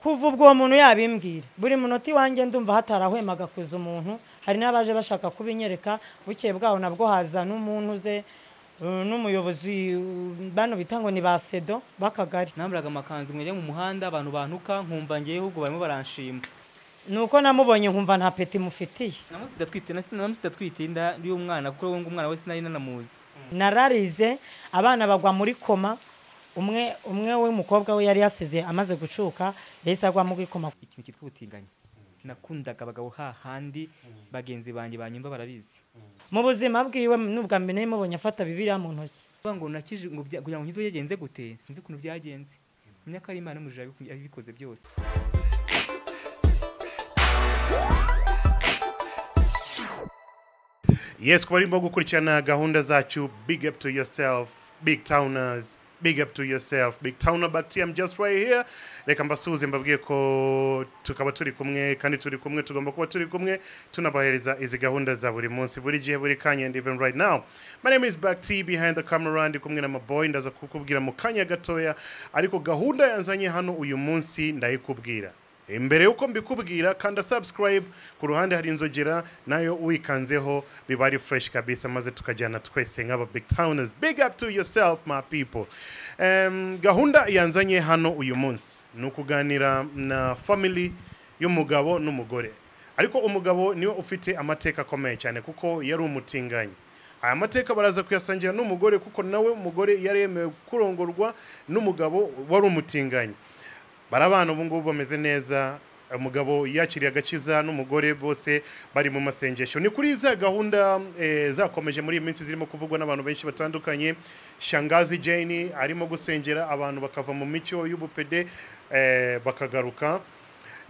kuva ubwo uwo muntu yabimbwira buri munota iwanjye ndumva hatarahwemaga kuza umuntu hari n'abaje bashaka kubinyereka bukeye bwaho nabwo haza n'umuntu uze eh, n'umuyobozi eh, bano bita ngo ni ba sedo b'akagari nambaraga amakanzu mwajya mu muhanda abantu bantuka nkumva ngeyeho ubwo barimo baranshima ni uko namubonye nkumva nta peti mufitiye namusize atwite nasi- namusize atwite inda y'umwana kuko we ngo umwana we sinari nanamuzi nararize abana bagwa muri koma umwe umwe w'umukobwa we yari yasize amaze gucuka yahise agwa muri koma ikintu cyitwa ubutinganyi nakundaga abagabo hahandi bagenzi banjye banyumva barabizi mu buzima bwiwe n'ubwa mbere nari mubonye afata bibiriya mu ntoki kuvuga ngo nakije ngo bya- kugira ngo nkizwe byagenze gute sinzi ukuntu byagenze menya ko ari imana y'umujura yabiku- yabikoze byose yes kuba arimo gukurikirana gahunda zacu big up to yourself big towners big up to yourself big towner but I'm just right here reka mbasuhuze mbabwiye ko tukaba turi kumwe kandi turi kumwe tugomba kuba turi kumwe tunabahereza izi gahunda za buri munsi buri gihe buri kanya and even right now my name is Bakti behind the camera ndi kumwe na maboy ndaza kukubwira mu kanya gatoya ariko gahunda yanzanye hano uyu munsi ndayikubwira imbere y'uko mbikubwira kanda subscribe ku ruhande hari inzogera nayo uyikanzeho biba ari fresh kabisa maze tukajyana twese nk'aba big towners big up to yourself my people um, gahunda yanzanye hano uyu munsi ni ukuganira na family y'umugabo n'umugore ariko umugabo niwe ufite amateka akomeye cyane kuko yari umutinganyi aya mateka baraza kuyasangira n'umugore kuko nawe umugore yari yemewe kurongorwa n'umugabo wari umutinganyi barabana ubu ngubu bameze neza umugabo yakiriye agakiza n'umugore bose bari mu masengesho ni kuri za gahunda eh, zakomeje muri iyi minsi zirimo kuvugwa n'abantu benshi batandukanye shangazi jane arimo gusengera abantu bakava mu mico y'ubupede eh, bakagaruka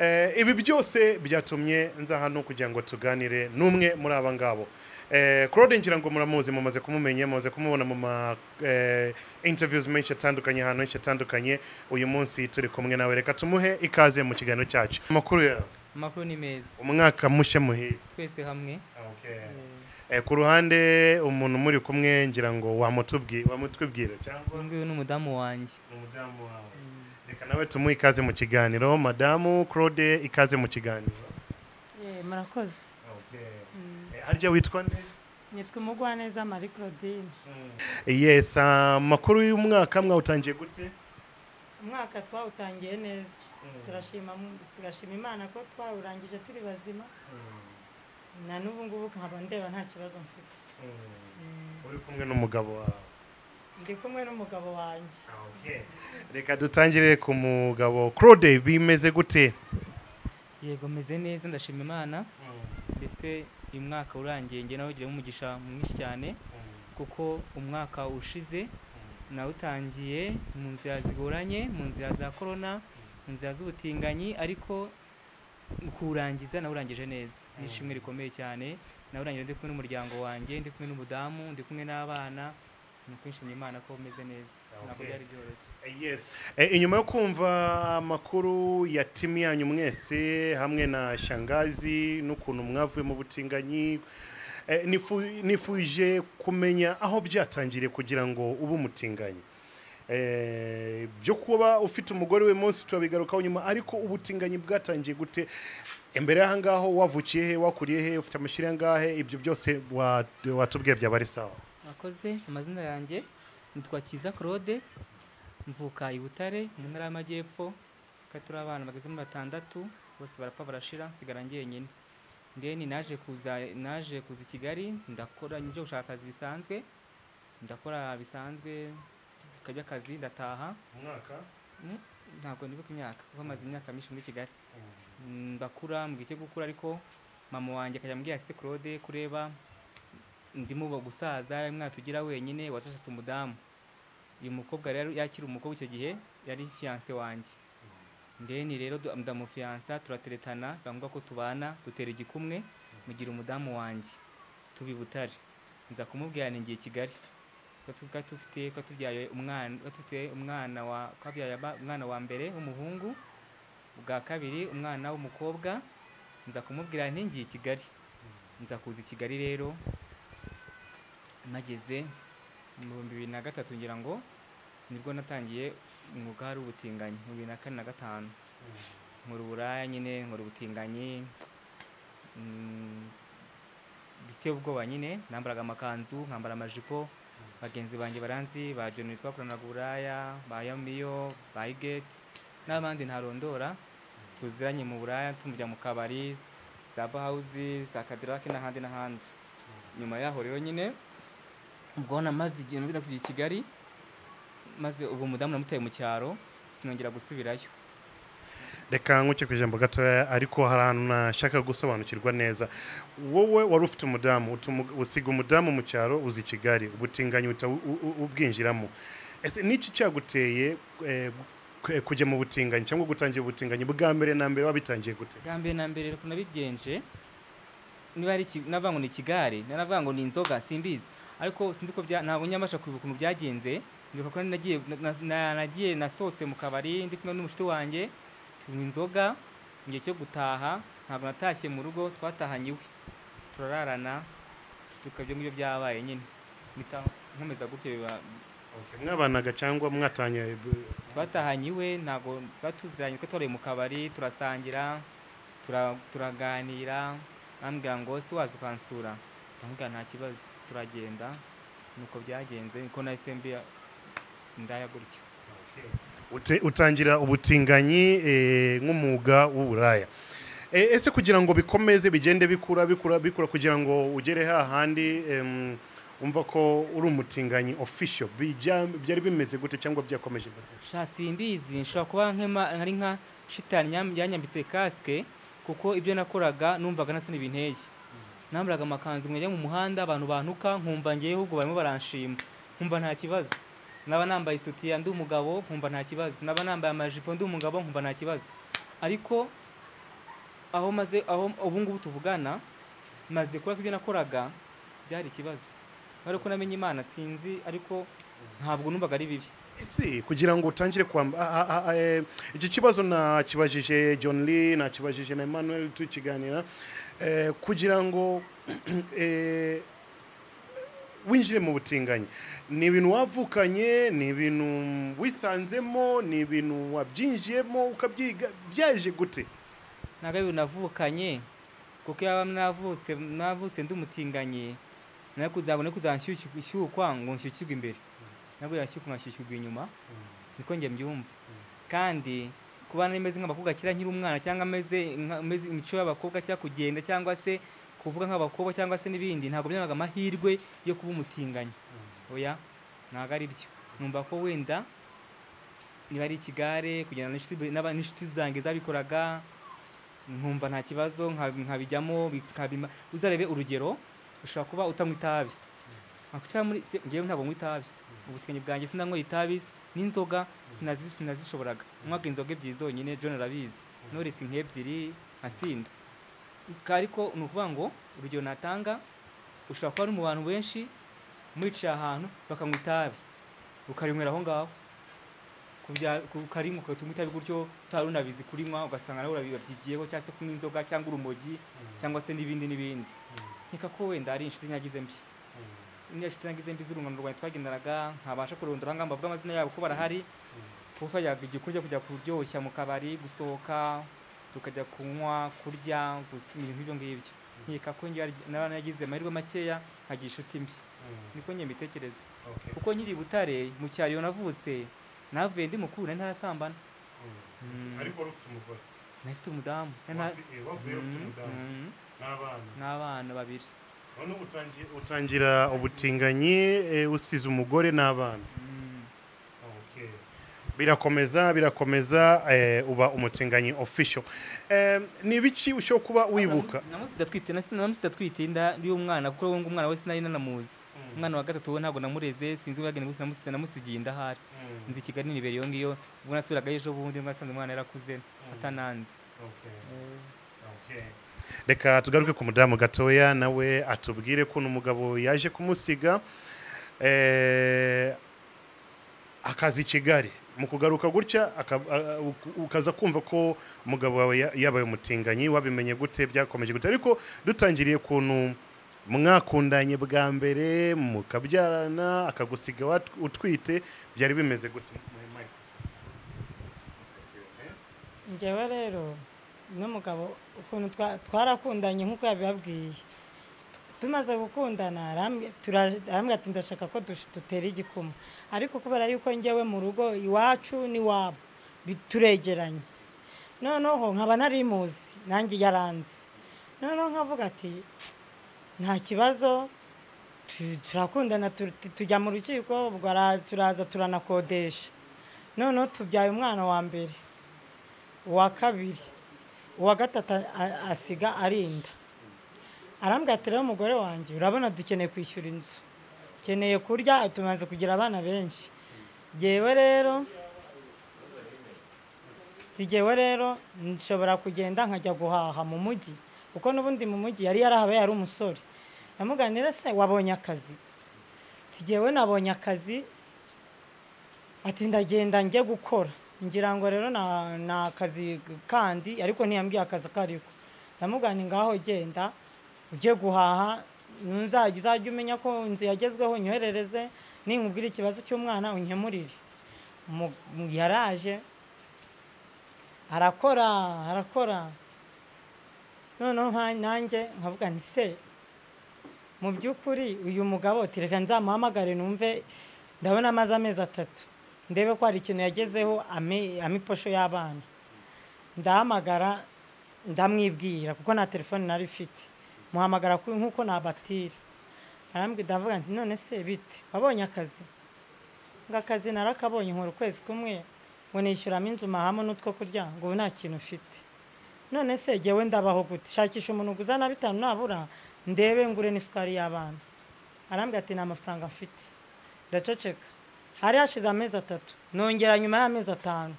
Eh, ibi byose byatumye nza hano kugira ngo tuganire n'umwe muri aba ngabo Eh, claude ngira ngo muramuzi mumaze kumumenya mumaze kumubona mu ma eh, interviews menshi atandukanye ahantu henshi atandukanye uyu munsi turi kumwe nawe reka tumuhe ikaze mu kiganiro cyacu amakuru yawe amakuru ni meza umwaka mushya muhire twese hamwe Eh, ku ruhande umuntu muri kumwe ngira ngo wamutubwi- wamutubwira cyangwa uyu nguyu ni umudamu wanjye ni umudamu wawe reka nawe tumuhe ikaze mu kiganiro madamu claude ikaze mu kiganiro Eh, murakoze Eh, harya witwa nde nitwa umugwaneza marie claudine yes amakuru y'umwaka mwawutangiye gute umwaka twawutangiye neza turashima mu- tugashima imana ko twawurangije turi bazima na n'ubu ngubu nkaba ndeba nta kibazo mfite uri kumwe n'umugabo wawe ndi kumwe n'umugabo wanjye reka dutangire ku mugabo claude bimeze gute yego meze neza ndashima imana mbese uyu mwaka urangiye njye nawe ugiremo umugisha mwinshi cyane kuko umwaka ushize nawutangiye mu nzira zigoranye mu nzira za korona mu nzira z'ubutinganyi ariko kuwurangiza nawurangije neza ni ishimwe rikomeye cyane nawurangije ndi kumwe n'umuryango wanjye ndi kumwe n'umudamu ndi kumwe n'abana ni ukwishimira imana ko umeze neza ntabwo Okay. byari byoroshye yes Eh, inyuma yo kumva amakuru ya timu yanyu mwese hamwe na shangazi n'ukuntu mwavuye mu butinganyi Eh, nifu- nifuje kumenya aho byatangiriye kugira ngo ube umutinganyi Eh, byo kuba ufite umugore we munsi turabigarukaho nyuma ariko ubutinganyi bwatangiye gute imbere y'aha ngaho wavukiye he wakuriye he ufite amashyira angahe ibyo byose wa- watubwiye byaba ari sawa akoze amazina yanjye nitwa kiza claude mvuka i butare mu ntara y'amajyepfo kandi turi abana bageze muri batandatu bose barapfa barashira nsigara njyenyine ndeni naje kuza naje kuza i kigali ndakora njye gushaka akazi bisanzwe ndakora bisanzwe kajya akazi ndataha Mm, ntabwo nibuka imyaka kuko amaze imyaka myinshi muri kigali Mm, ndakura mu gihe cyo gukura ariko mama wanjye akajya ambwira ati se claude kureba ndimo ubu gusaza mwana tugira wenyine wazashatse umudamu uyu mukobwa rero yakiri umukobwa icyo gihe yari fiyanse wanjye ndeni rero du- ndamufiyansa turateretana biramuga ko tubana dutera igikumwe mugira umudamu wanjye tuba i butare nza kumubwira ningiye i kigali ko tu- ko tufite ko tubyaye umwana ko tufite umwana wa ko abyaye aba- umwana wa mbere w'umuhungu ubwa kabiri umwana w'umukobwa nza kumubwira nti ngiye i kigali nza kuza i kigali rero mageze mu bihumbi bibiri na gatatu ngira ngo nibwo natangiye umwuga w'ubutinganyi mu bibiri na kane na gatanu nkora uburaya nyine nkora ubutinganyi mm, biteye ubwoba nyine nambaraga amakanzu nkambara amajipo bagenzi banjye baranzi ba joni twakoranaga uburaya ba yamiyo ba igeti n'abandi ntarondora tuziranye mu buraya tumujya mu kabari za bahawuzi za kadirake n'ahandi n'ahandi nyuma yaho rero nyine ubwo namaze igihe nubira kujya i kigali maze ubu umudamu namutaye mu cyaro sinongera gusubirayo reka nkuke ku ijambo gatoya ariko hari ahantu nashaka gusobanukirwa neza wowe wari ufite umudamu utuma- usiga umudamu mu cyaro uzi i kigali ubutinganyi uhita u- u- ubwinjiramo ese n'iki cyaguteye eh, ku- kujya mu butinganyi cyangwa gutangira ubutinganyi bwa mbere na mbere wabitangiye gute bwa mbere na mbere rero nabigenje niba ari iki- navuga ngo ni ikigare navuga ngo ni inzoga simbizi ariko sinzi ko bya- ntabwo nyabasha kwibuka ukuntu byagenze ndibuka ko nari nagiye na- na- nagiye nasohotse mu kabari ndi kumwe n'umushuti wanjye tunywa inzoga igihe cyo gutaha ntabwo natashye mu rugo twatahanye iwe turararana tuka ibyo ngibyo byabaye nyine mpita nkomeza gutyo biba mwabanaga cyangwa mwatanye twatahanye iwe ntabwo tuba tuziranye kuko twareye mu kabari turasangira tura- turaganira ambwira ngo se waza ukansura ndamubwira nta kibazo turagenda nuko byagenze niko nahise mbira indaya gutyo Ute- utangira ubutinganyi eh, nk'umwuga w'uburaya Eh, ese kugira ngo bikomeze bigende bikura bikura bikura kugira ngo ugere hahandi em, umva ko uri umutinganyi official bijya byari bimeze gute cyangwa byakomeje gute? sha simbizi nshobora kuba nkema- nkari nka shitani yam- yanyambitse kasike kuko ibyo nakoraga numvaga nasa n'ibintege nambaraga amakanzu nkajya mu muhanda abantu bantuka nkumva ngewe ahubwo barimo baranshima nkumva nta kibazo naba nambaye isutiya ndi umugabo nkumva nta kibazo naba nambaye amajipo ndi umugabo nkumva nta kibazo ariko aho maze aho ubu ngubu tuvugana maze kubera ko ibyo nakoraga byari ikibazo ariko namenye imana sinzi ariko ntabwo numvaga ari bibi Ese kugira ngo utangire kwamba a- a- a- eh, iki kibazo nakibajije John Lee nakibajije na Emmanuel tukiganira eh, kugira ngo eh, winjire mu butinganyi ni ibintu wavukanye ni ibintu wisanzemo ni ibintu wabyinjiyemo ukabyiga byaje gute ntabwo ari ibintu navukanye kuko iyo aba navutse navutse ndi umutinganyi nawe kuzabona kuzanshyukwa ngo nshyukirwe imbere nabwo yashyukwa nkashyukirwa inyuma niko njye mbyumva kandi kuba meze nk'abakobwa kera nkiri umwana cyangwa ameze ameze imico y'abakobwa cyangwa kugenda cyangwa se kuvuga nk'abakobwa cyangwa se n'ibindi ntabwo byabaga amahirwe yo kuba umutinganyi oya ntabwo ari byo numva ko wenda niba ari ikigare kugendana n'inshuti n'aba- n'inshuti zanjye zabikoraga nkumva nta kibazo nka- nkabijyamo bikabima uzarebe urugero ushobora kuba utanywa itabi nkakwicara muri se ngewe ntabwo nywa itabi ubutinganyi bwanjye sinanywa itabi n'inzoga sinazi- sinazishoboraga nywaga inzoga ebyiri zonyine john arabizi noresi nk'ebyiri nkasinda Ka- ariko ni ukuvuga ngo urugero natanga ushobora kuba ari mu bantu benshi mwicaye ahantu bakanywa itabi ukarinywera aho ngaho kubya- ku- ukarinywa ukatuma itabi gutyo utari unabizi kurinywa ugasanga nawe urabyigiyeho cyangwa se kunywa inzoga cyangwa urumogi cyangwa se n'ibindi n'ibindi nkeka ko wenda ari inshuti nyagize mbi niba inshuti nyagize mbi z'urungano rwanjye twagendanaga ntabasha kurondora ahangaha mbavuga amazina yabo ko barahari kuko twajyaga igikorwa cyo kujya kuryoshya mu kabari gusohoka tukajya kunywa kurya gusa ibintu nk'ibyo ngibyo nkeka ko njye nari nagize amahirwe makeya nkagira inshuti mbi niko njye mbitekereza kuko nkiri i butare mu cyaro iyo navutse navuye ndi mukuru nari ntarasambana ariko wari ufite umugore nari mfite umudamu nari na- wavuye ufite Mm, umudamu mm, n'abana n'abana babiri none utangiye utangira ubutinganyi eh, usize umugore n'abana Mm. birakomeza birakomeza eh, uba umutinganyi official Eh, ni ibiki ushobora kuba wibuka namusize atwite nasi- namusize atwite inda y'umwana kuko ngo umwana we sinari nanamuzi umwana wa gatatu we ntabwo namureze sinzi wagenda gusa namusize namusigiye inda ahari nzi i kigali nibere iyo ngiyo ubwo nasubiraga ejo bundi nasanze umwana yarakuze atananze reka tugaruke ku mudamu gatoya nawe atubwire kuntu umugabo yaje kumusiga eh, akaza i kigali mu kugaruka gutya aka- a- a- uku- ukaza kumva ko umugabo wawe ya- yabaye umutinganyi wabimenye gute byakomeje gute ariko dutangiriye kuntu mwakundanye bwa mbere mukabyarana akagusiga wat- utwite byari bimeze gute ngewe rero n'umugabo ukuntu twa- twarakundanye nk'uko yabibabwiye tumaze gukundana arambwira tura- arambwira ati ndashaka ko dush- dutera igikoma ariko kubera yuko ngewe mu rugo iwacu n'iwabo bi- turegeranye noneho nkaba ntarimuzi nanjye yaranze noneho nkavuga ati nta kibazo tu- turakundana tu- tujya mu rukiko ubwo ara- turaza turanakodesha noneho tubyaye umwana wa mbere uwa kabiri uwa gatatu a- a- asiga arinda arambwira ati rero umugore wanjye urabona dukeneye kwishyura inzu ukeneye kurya tumaze kugira abana benshi ngewe rero ngewe rero nshobora kugenda nkajya guhaha mu mujyi kuko n'ubundi mu mujyi yari yarahabaye ari umusore namuganira se wabonye akazi ngewe nabonye akazi ati ndagenda njye gukora ngira ngo rero na- ni akazi kandi ariko ntiyambwiye akazi ako ariko ndamugana ngaho genda ujye guhaha nuzajya uzajya umenya ko inzu yagezweho unyoherereze ninkubwira ikibazo cy'umwana unkemurire Mu- mu- yaraje arakora arakora noneho nka- nanjye nkavuga nti se mu by'ukuri uyu mugabo ati reka nzamuhamagare numve ndabona amaze amezi atatu ndebe ko hari ikintu yagezeho ame- ama iposho y'abana ndahamagara ndamwibwira kuko nta telefone nari mfite muhamagara ku- nk'uko nabatira arambwira ndavuga nti none se bite wabonye akazi ngo akazi narakabonye nkora ukwezi kumwe ngo nishyuramo inzu mahamo n'utwo kurya ngo ubu nta kintu mfite none se jyewe ndabaho gute shakisha umuntu uzana bitanu nabura ndebe ngure n'isukari y'abana arambwira ati nta mafaranga mfite ndaceceka hari hashize amezi atatu nongera nyuma y'amezi atanu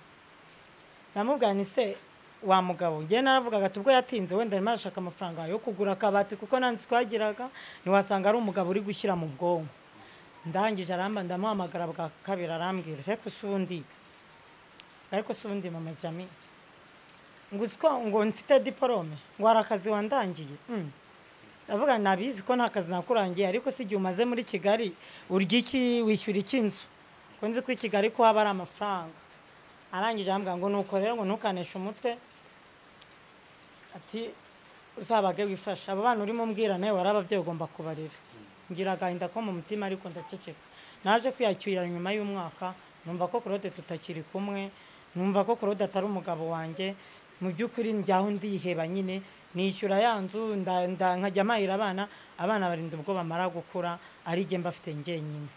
ndamubwira ni se wa mugabo ngewe naravugaga ati ubwo yatinze wenda arimo arashaka amafaranga yo kugura akabati kuko nta nzu twagiraga ntiwasanga ari umugabo uri gushyira mu bwonko ndangije aramba ndamuhamagara bwa kabiri arambwira ariko si ubundi ariko si ubundi mama jami ngo uziko ngo mfite diporome ngo hari akazi wandangiye Mm. ndavuga nabizi ko nta kazi nakurangiye ariko si igihe umaze muri kigali urya iki wishyura iki inzu ko nzi ko i kigali ko haba ari amafaranga arangije arambwira ngo nuko rero ngo ntukaneshe umutwe ati uzabage wifashe abo bana urimo umbwira nawe wari ababyeyi ugomba kubarira ngira agahinda ko mu mutima ariko ndaceceka naje kwiyakira nyuma y'umwaka numva ko claude tutakiri kumwe numva ko claude atari umugabo wanjye mu by'ukuri njyaho ndiheba nyine nishyura ya nzu nda- nda- nkajya mpahira abana abana barinda ubwo bamara gukura ari jye mbafite njyenyine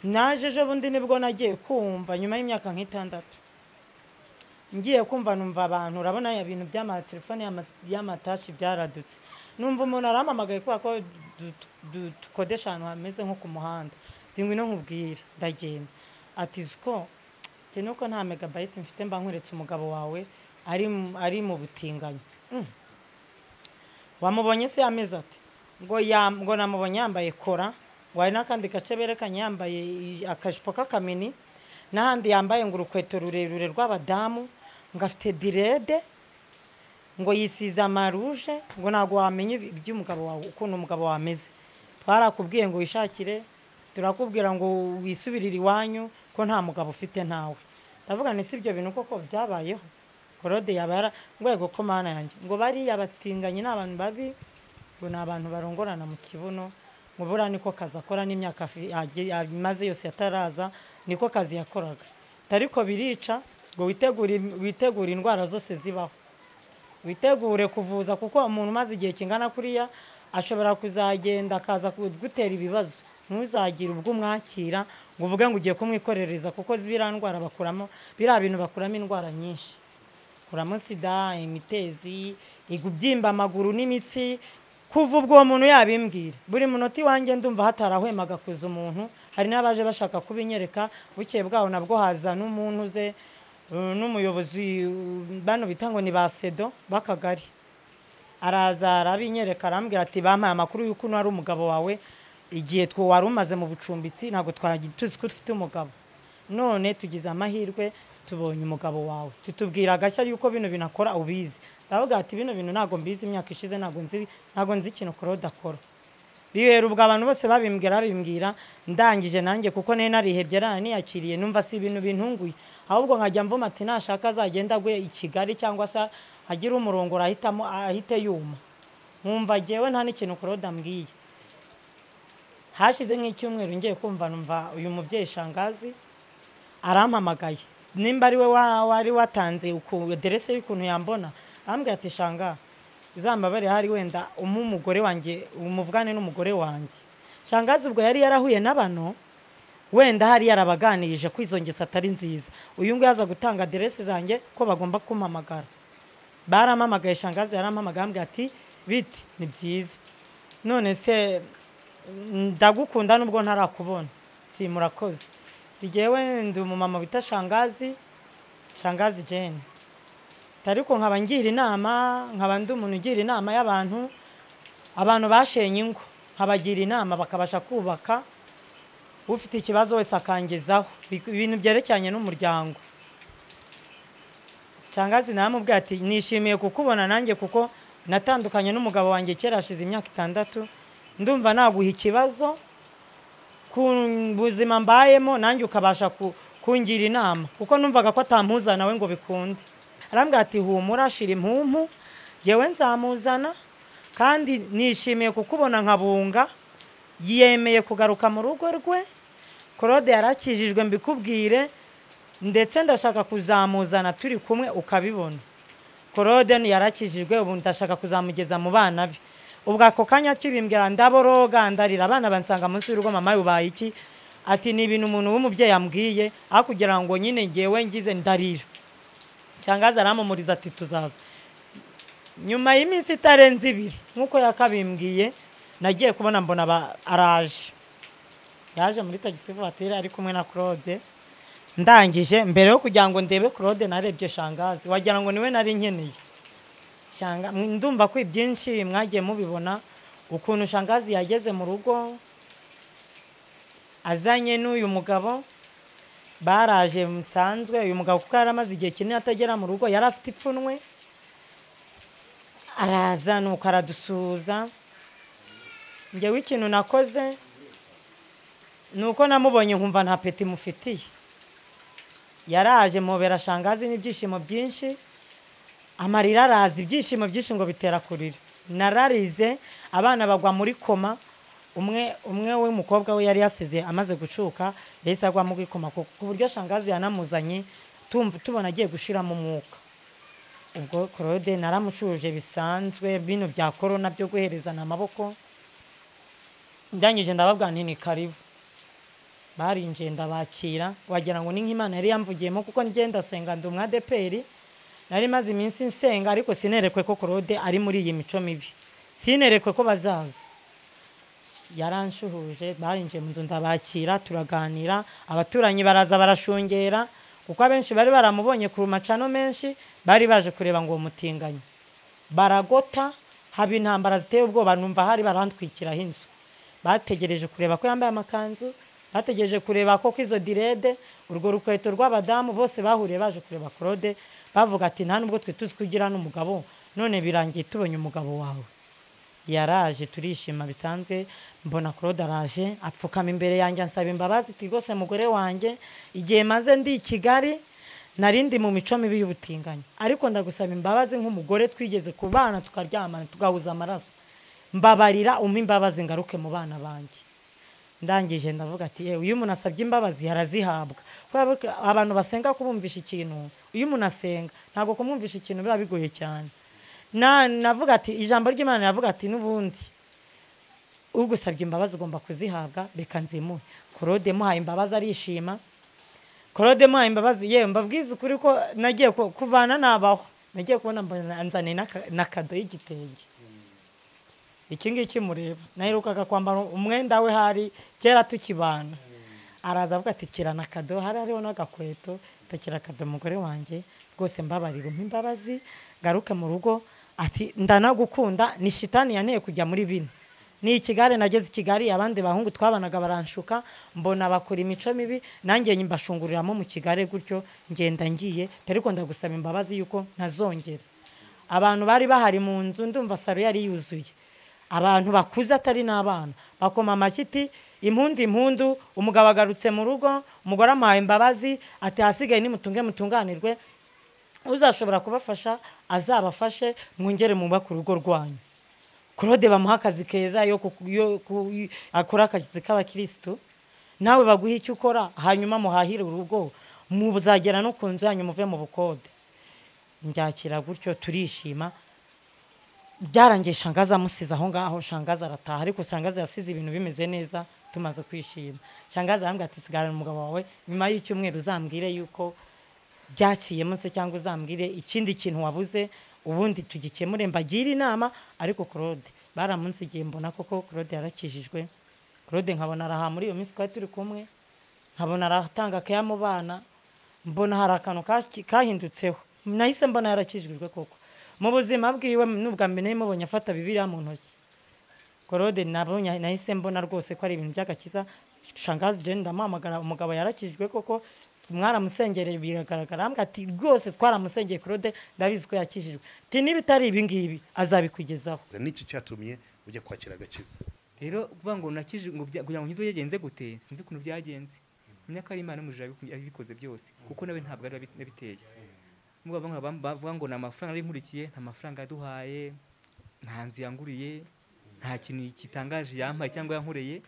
naje ejo bundi nibwo nagiye kumva nyuma y'imyaka nk'itandatu ngiye kumva numva abantu urabona ya bintu by'amatelefone y'ama- y'amatashi byaradutse numva umuntu arampamagaye kubera ko du- du- dukodesha ahantu hameze nko ku muhanda ndingwi no nkubwire ndagenda ati uziko njye nuko nta megabayiti mfite mba nkweretse umugabo wawe ari mu- ari mu butinganyi Mm. wamubonye se yameze ati ngo ya- ngo namubonye yambaye kora ngo hari n'akandi gace berekanye yambaye i- akajipo k'akamini n'ahandi yambaye ngo urukweto rurerure rw'abadamu ngo afite direde ngo yisize amaruje ngo ntabwo wamenya ibi- iby'umugabo wawe ukuntu umugabo wawe ameze twarakubwiye ngo wishakire turakubwira ngo wisubirire iwanyu ko nta mugabo ufite ntawe ndavuga ni si ibyo bintu koko byabayeho korode yabara rwego ko mana yanjye ngo bariya batinganye ni abantu babi ngo ni abantu barongorana mu kibuno ngo buriya niko kazi akora n'imyaka afi- yagiye- amaze yose ataraza niko kazi yakoraga ariko birica ngo witegure witegure indwara zose zibaho witegure kuvuza kuko umuntu umaze igihe kingana kuriya ashobora kuzagenda akaza kugutera ibibazo ntuzagire ubwo umwakira ngo uvuge ngo ugiye kumwikorereza kuko biriya ndwara bakuramo biriya bintu bakuramo indwara nyinshi kuramo sida imitezi igubyimba amaguru n'imitsi kuva ubwo uwo muntu yabimbwira buri munota iwanjye ndumva hatarahwemaga kuza umuntu hari n'abaje bashaka kubinyereka bukeye bwaho nabwo haza n'umuntu uze uh, n'umuyobozi uh, bano bita ngo ni ba sedo b'akagari araza arabinyereka arambwira ati bampaye amakuru y'uko uno ari umugabo wawe igihe two wari umaze mu bucumbitsi ntabwo twari tuzi ko ufite umugabo none tugize amahirwe tubonye umugabo wawe tutubwira agashya y'uko bino bintu akora ubizi ndavuga ati bino bintu ntabwo mbizi imyaka ishize ntabwo nzi ntabwo nzi ikintu korode akora bibera ubwo abantu bose babimbwira babimbwira ndangije nanjye kuko nari narihebye nari niyakiriye numva si ibintu bintunguye ahubwo nkajya mvuma ati nashaka azagenda agwe i kigali cyangwa se agire umurongo ahitamo ahite yuma nkumva ngewe nta n'ikintu claude ambwiye hashize nk'icyumweru ngiye kumva numva uyu mubyeyi shangazi arampamagaye nimba ari we wa- wari watanze uku- aderese y'ukuntu yambona arambwira ati shanga uzambabare hari wenda umu umugore wanjye umuvugane n'umugore wanjye shangazi ubwo yari yarahuye n'abantu wenda hari yarabaganirije ko izo ngeso atari nziza uyu nguyu aza gutanga aderese zanjye ko bagomba kumpamagara barampamagaye shangazi yarampamagaye ambwira ati biti ni byiza none se ndagukunda nubwo ntarakubona ati murakoze njyewe ndi umumama wita shangazi shangazi jane ariko nkaba ngira inama nkaba ndi umuntu ugira inama y'abantu abantu bashenye ingo nkabagira inama bakabasha kubaka ufite ikibazo wese akangezaho Bi- ibintu byerekeranye n'umuryango shangazi naramubwira ati nishimiye kukubona nanjye kuko natandukanye n'umugabo wanjye kera hashize imyaka itandatu ndumva naguha ikibazo ku buzima mbayemo nanjye ukabasha ku- kungira inama kuko numvaga ko atamuza nawe ngo bikunde arambwira ati humura shira impumpu yewe nzamuzana kandi nishimiye kukubona nkabunga yemeye kugaruka mu rugo rwe claude yarakijijwe mbikubwire ndetse ndashaka kuzamuzana turi kumwe ukabibona claude yarakijijwe ubu ndashaka kuzamugeza mu bana be ubwo ako kanya kibimbwira ndaboroga ndarira abana bansanga munsi y'urugo mama yubaye iki ati ni ibintu umuntu w'umubyeyi ambwiye aho kugira ngo nyine ngewe ngize ndarira cyangwa zaramumuriza ati tuzaza nyuma y'iminsi itarenze ibiri nk'uko yakabimbwiye nagiye kubona mbona aba- araje yaje muri tagisi vatire ari kumwe na claude ndangije mbere yo kugira ngo ndebe claude narebye shangazi wagira ngo niwe nari nkeneye Shanga- mwe- ndumva ko ibyinshi mwagiye mubibona ukuntu shangazi yageze mu rugo azanye n'uyu mugabo baraje musanzwe uyu mugabo kuko yari amaze igihe kinini atagera mu rugo yari afite ipfunwe araza nuko aradusuhuza njyewe ikintu nakoze ni uko namubonye nkumva nta peti mufitiye yaraje mubera shangazi n'ibyishimo byinshi amarira araza ibyishimo byinshi ngo bitera kurira nararize abana bagwa muri koma umwe umwe w'umukobwa we yari yasize amaze gucuka yahise agwa muri koma ku ku buryo shangazi yanamuzanye tumva tubona agiye gushiramo umwuka ubwo claude naramucuruje bisanzwe bino bya korona byo guherezana amaboko ndangije ndababwira nti ni karibu barinjiye ndabakira wagira ngo ni nk'imana yari yamvugiyemo kuko ngenda ndasenga ndi umwadeperi nari maze iminsi nsenga ariko sinerekwe ko claude ari muri iyi mico mibi sinerekwe ko bazaza yaranshuhuje barinjiye mu nzu ndabakira turaganira abaturanyi baraza barashungera kuko abenshi bari baramubonye ku macano menshi bari baje kureba ngo uwo mutinganyi baragota haba intambara ziteye ubwoba numva hari barantwikiraho inzu bategereje kureba ko yambaye amakanzu bategereje kureba ko izo direde urwo rukweto rw'abadamu bose bahuriye baje kureba claude bavuga ati nta nubwo twe tuzi ko ugira n'umugabo none birangiye tubonye umugabo wawe yaraje turishima bisanzwe mbona claude araje apfukama imbere yanjye ansaba imbabazi ati rwose mugore wanjye igihe maze ndi i kigali narindi mu mico mibi y'ubutinganyi ariko ndagusaba imbabazi nk'umugore twigeze ku bana tukaryamana tugahuza amaraso mbabarira umpe imbabazi ngaruke mu bana banjye ndangije ndavuga ati yewe iyo umuntu asabye imbabazi yarazihabwa kubera ko abantu basenga kubumvisha ikintu iyo umuntu asenga ntabwo kumwumvisha ikintu biba bigoye cyane Na- navuga ati ijambo ry'imana navuga ati n'ubundi ugusabye imbabazi ugomba kuzihabwa reka nzimuhe claude muhaye imbabazi arishima claude muhaye imbabazi yewe mbabwize ukuri ko nagiye ku- kuvana nabaho nagiye kubona mbona nzaniye n'aka- na kado y'igitenge iki ngiki mureba naherukaga kwambara umwenda we hari kera tukibana araza avuga ati kirana kado hari hariho n'agakweto takira kado umugore wanjye rwose mbabarira umpa imbabazi ngaruke mu rugo ati ndanagukunda ni shitani yanteye kujya muri bino ni ikigare nageze i kigali abandi bahungu twabanaga baranshuka mbona bakora imico mibi nanjye mbashunguriramo mu kigare gutyo ngenda ngiye ariko ndagusaba imbabazi yuko ntazongera abantu bari bahari mu nzu ndumva salo yari yuzuye abantu bakuze atari n'abana bakoma amashyi iti impundu impundu umugabo agarutse mu rugo umugore amuhaye imbabazi ati ahasigaye nimutunge mutunganirwe uzashobora kubafasha azabafashe mwongere mwubake urugo rwanyu claude bamuha akazi keza yo ku- yo ku- akora akazi k'abakirisitu nawe baguhe icyo ukora hanyuma muhahire urugo muzagera no ku nzu yanyu muve mu bukode ndyakira gutyo turishima byarangiye shangaza amusize aho ngaho shangaza arataha ariko shangaza yasize ibintu bimeze neza tumaze kwishima shangaza arambwira ati sigarana umugabo wawe nyuma y'icyumweru uzambwire yuko byaciyemo se cyangwa uzambwire ikindi kintu wabuze ubundi tugikemure mbagire inama ariko claude baramunsigiye mbona koko claude yarakijijwe claude nkabona araha muri iyo minsi twari turi kumwe nkabona aratanga keya mu bana mbona hari akantu kaki- kahindutseho nahise mbona yarakijijwe koko mu buzima bwiwe n'ubwa mbere nari mubonye afata bibiriya mu ntoki claude nabonye nahise mbona rwose ko ari ibintu by'agakiza shangazi jeni ndamuhamagara umugabo yarakijijwe koko mwaramusengereye biragaragara ambwa ati rwose twaramusengeye claude ndabizi ko yakijijwe ati niba itari ibingibi azabikugezaho n'iki cyatumye ujya kwakira agakiza rero kuvuga ngo nakije ngo bya- kugira ngo nkizwe byagenze gute sinzi ukuntu byagenze menya ko ari imana n'umujura yabiku- yabikoze byose kuko nawe ntabwo ari nabiteye mbuga bamwe bam- bavuga ngo ni amafaranga ari nkurikiye nta mafaranga yaduhaye nta nzu yanguriye nta kintu kitangaje yampaye cyangwa yankoreye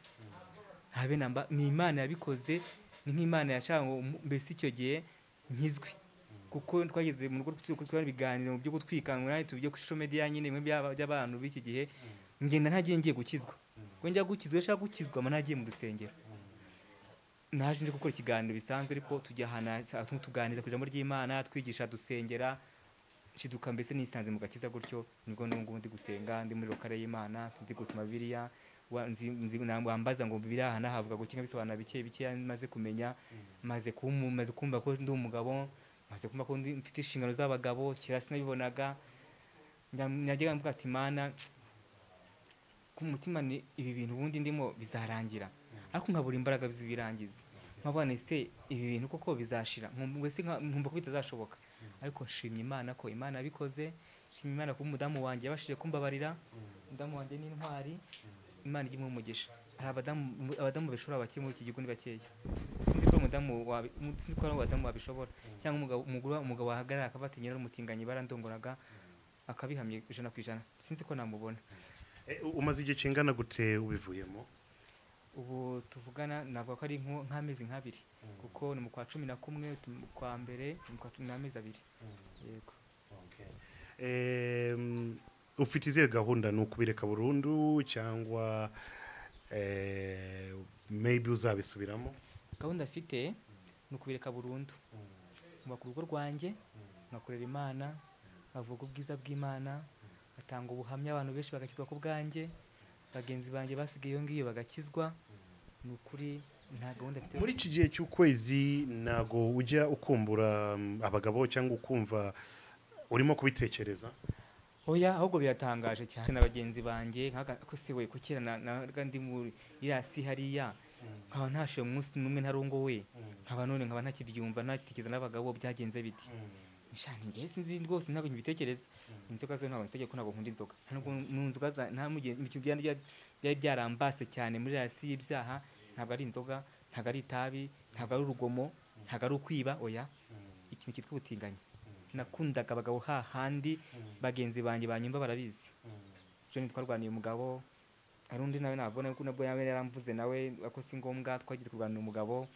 nta bene mba ni imana yabikoze ni nk'imana yashaka ngo mu- mbese icyo gihe nkizwe kuko twageze mu rugo turi kubona ibiganiro byo gutwika ngo nanjye tujye ku social media nyine bimwe by'aba- by'abantu b'iki gihe ngenda ntagiye ngiye gukizwa ngo njya gukizwa iyo nshaka gukizwa mba nagiye mu rusengero naje nje gukora ikiganiro bisanzwe ariko tujya ahantu ha- tuganira ku ijambo ry'imana twigisha dusengera nshiduka mbese nisanze mu gakiza gutyo nibwo n'ubu ndi gusenga ndi muri rokare y'imana ndi gusoma bibiliya wa- nzi- nzi- na- wambaza ngo bibiliya aha n'aha havuga ngo kinga bisobanura bike bike maze kumenya maze kumu- maze kumva ko ndi umugabo maze kumva ko ndi- mfite inshingano z'abagabo kera sinabibonaga Njya- najyaga mvuga ati mana ku mutima ni ibi bintu ubundi ndimo bizarangira ariko nkabura imbaraga zibirangiza nkabona ese ibi bintu koko bizashira nkumva mbese nka- nkumva ko bitazashoboka ariko nshimye imana ko imana yabikoze nshimye imana kuba umudamu wanjye yabashije kumbabarira umudamu wanjye ni intwari imana ijya imuha umugisha hari abadamu abadamu bishobora bakiri muri iki gihugu ni bakeya sinzi ko umudamu wabi- mu- sinzi ko hari abadamu babishobora cyangwa umugabo umugore- umugabo wahagarara akabatinya ari umutinganyi barandongoraga akabihamye ijana ku ijana sinzi ko namubona E, u- umaze igihe kingana gute ubivuyemo ubu tuvugana ntabwo ko ari nko- nk'amezi nk'abiri kuko ni mu kwa cumi na kumwe tu- mu kwa mbere ni mu kwa cumi n'amezi abiri yego Em, ufite izihe gahunda ni ukubireka burundu cyangwa eh, maybe uzabisubiramo gahunda afite ni ukubireka burundu nkubaka urugo rwanjye nkakorera imana nkavuga ubwiza bw'imana ngatanga ubuhamya abantu benshi bagakizwa ku bwanjye bagenzi banjye basigaye iyo ngiyo bagakizwa ni ukuri nta gahunda afite muri iki gihe cy'ukwezi ntago ujya ukumbura mm, abagabo cyangwa ukumva urimo kubitekereza oya ahubwo biratangaje cyane na bagenzi banjye nkaga- ko se we kukira naga ndi muri iriya si hariya nkaba ntashoye umunsi n'umwe ntarongowe nkaba none nkaba ntakibyumva ntatekereza n'abagabo byagenze biti Sha, ni njye sinzi rwose ntabwo nkibitekereza inzoga zo ntabwo nzitegeka ko ntabwo nkunda inzoga nta nubwo mu nzoga za- nta mugihe- mu gihe byari bya- byari byarambase cyane muri iriya si y'ibyaha ntabwo ari inzoga ntabwo ari itabi ntabwo ari urugomo ntabwo ari ukwiba oya ikintu cyitwa ubutinganyi nakundaga abagabo hahandi bagenzi banjye banyumva barabizi joni twarwaniye umugabo hari undi nawe nabona ko nabwo nawe yaramvuze nawe ako si ngombwa twagiye kurwanira umugabo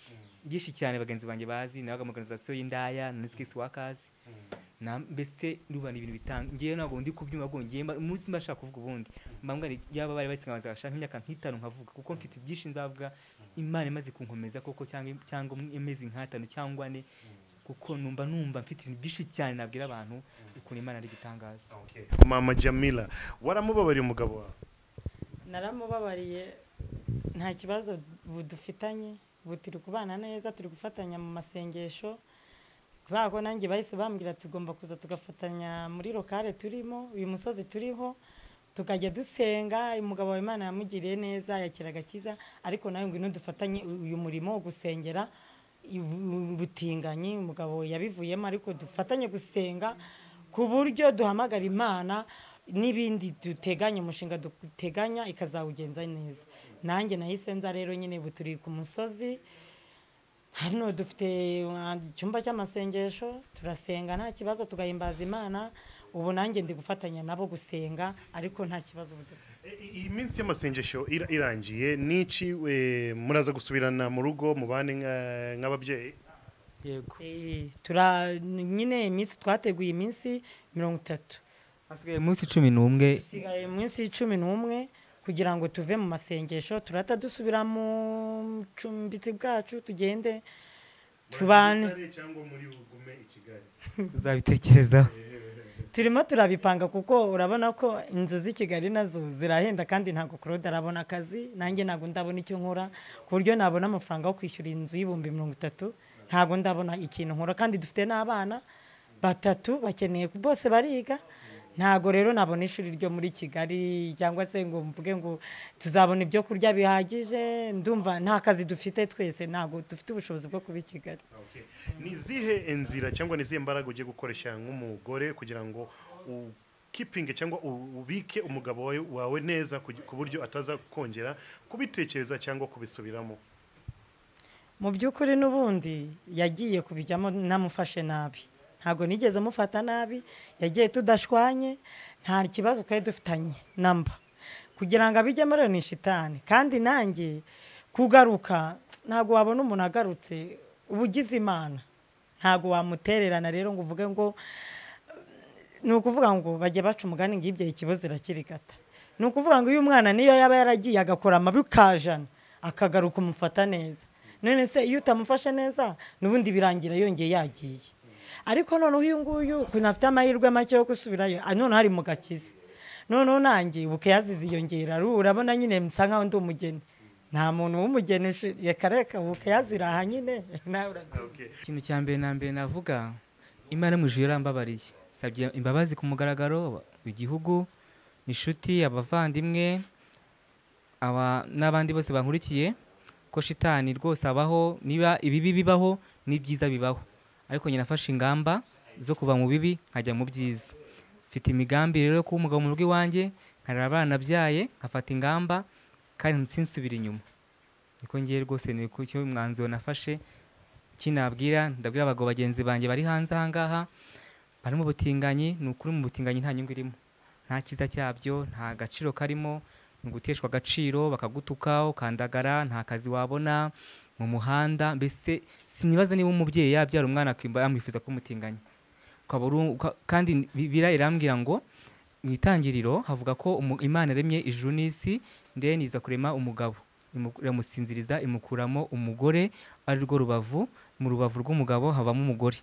byinshi cyane bagenzi banjye bazi nabaga mu organization y'indaya na skills workers na mbese ruba ni ibintu bitanga ngewe ntabwo ndi kubyumva ahubwo ngewe mba- umunsi mba nshaka kuvuga ubundi mba mbwa ni- yaba bari batsinze bagashaka nk'imyaka nk'itanu nkavuga kuko mfite byinshi nzavuga imana imaze kunkomeza koko cyangwa cyangwa imeze nk'atanu cyangwa ane kuko numva numva mfite ibintu byinshi cyane nabwira abantu ukuntu imana ari igitangaza mama jamila waramubabariye umugabo wawe naramubabariye nta kibazo dufitanye ubu turi kubana neza turi gufatanya mu masengesho kubera ko nanjye bahise bambwira tugomba kuza tugafatanya muri lokale turimo uyu musozi turiho tukajya dusenga umugabo wa imana yamugiriye neza yakira agakiza ariko nawe ngo ntudufatanye uyu murimo wo gusengera ibu- ubutinganyi umugabo yabivuyemo ariko dufatanye gusenga ku buryo duhamagara imana n'ibindi duteganya umushinga duteganya ikazawugenza neza nanjye nahise nza rero nyine ubu turi ku musozi hano dufite uh, icyumba cy'amasengesho turasenga nta kibazo tugahimbaza imana ubu nanjye ndi gufatanya nabo gusenga ariko nta kibazo ubu dufite iyi minsi y'amasengesho ira- irangiye n'iki eh, muraza gusubirana mu rugo mubane nka- nk'ababyeyi yego Eh, tura nyine iminsi twateguye iminsi mirongo itatu hasigaye umunsi cumi n'umwe dusigaye munsi y'icumi n'umwe kugira ngo tuve mu masengesho turata dusubira mu bucumbitsi bwacu tugende tubane uzabitekerezaho turimo turabipanga kuko urabona ko inzu z'i kigali nazo zirahenda kandi ntabwo claude arabona akazi nanjye ntabwo ndabona icyo nkora ku buryo nabona amafaranga yo kwishyura inzu y'ibihumbi mirongo itatu ntabwo ndabona ikintu nkora kandi dufite n'abana batatu bakeneye bose bariga ntabwo rero nabona ishuri ryo muri kigali cyangwa se ngo mvuge ngo tuzabona ibyo kurya bihagije ndumva nta kazi dufite twese ntabwo dufite ubushobozi bwo kuba i kigali Okay. ni izihe inzira cyangwa ni izihe mbaraga ugiye gukoresha nk'umugore kugira ngo ukipinge cyangwa u- ubike umugabo wawe- wawe neza kugi- ku buryo ataza kongera kubitekereza cyangwa kubisubiramo mu by'ukuri n'ubundi yagiye kubijyamo namufashe nabi ntabwo nigeze mufata nabi yagiye tudashwanye nta kibazo twari dufitanye namba kugira ngo abijyemo rero ni shitani kandi nanjye kugaruka ntabwo wabona umuntu agarutse uba ugize imana ntabwo wamutererana rero ngo uvuge ngo ni ukuvuga ngo bajya baca umugani ngo ibyo ikibazo irakirigata ni ukuvuga ngo uyu mwana niyo yaba yaragiye agakora amabi kajana akagaruka umufata neza none se iyo utamufashe neza n'ubundi birangira yongeye yagiye ariko noneho uyu nguyu kunafite amahirwe make yo gusubirayo ah, noneho ari mu gakiza noneho nanjye buke yazize iyongera Ru- urabona nyine nsa nkaho ndi umugeni nta muntu w'umugeni ushi- reka reka buke yaziraha nyine nawe urabyumva. Okay. ikintu cya mbere na mbere navuga imana yo mu ijuru yarambabariye sabye imbabazi ku mugaragaro igihugu inshuti abavandimwe aba n'abandi bose bankurikiye ko shitani rwose abaho niba ibibi bibaho n'ibyiza bibaho ariko nyine nafashe ingamba zo kuva mu bibi nkajya mu byiza mfite imigambi rero yo kuba umugabo mu rugo iwanjye nkarera abana byaye nkafata ingamba kandi nsinsubire inyuma niko ngiye rwose ni ku cyo umwanzuro nafashe kinabwira ndabwira abagabo bagenzi banjye bari hanze ahangaha bari mu butinganyi ni ukuri mu butinganyi nta nyungu irimo nta cyiza cyabyo nta gaciro karimo ni uguteshwa agaciro bakagutuka ukandagara nta kazi wabona mu muhanda mbese sinibaza niba umubyeyi yabyara umwana akimba yamwifuza kumutinganya ukaba uru- uka- kandi bibira irambwira ngo mu itangiriro havuga ko umu- imana yaremye ijuru n'isi ndeni iza kurema umugabo Imu- iramusinziriza imukuramo umugore ari rwo rubavu mu rubavu rw'umugabo habamo umugore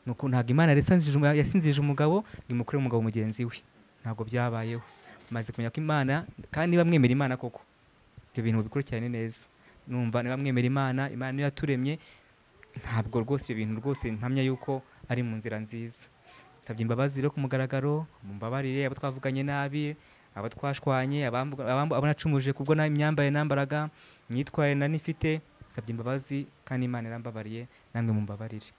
nuko ntabwo imana yari yasinzirije umu- yasinzirije umugabo ngo imukure umugabo mugenzi we ntabwo byabayeho maze kumenya ko imana kandi niba mwemera imana koko ibyo bintu bikurikirane neza numva niba mwemera imana imana niyo yaturemye ntabwo rwose ibyo bintu rwose ntamya yuko ari mu nzira nziza nsabye imbabazi rero ku mugaragaro mumbabarire abo twavuganye nabi abo twashwanye abambu- abambu- abo nacumuje kubwo na- imyambarire nambaraga imyitwarire nari nifite nsabye imbabazi kandi imana irambabariye namwe mumbabarire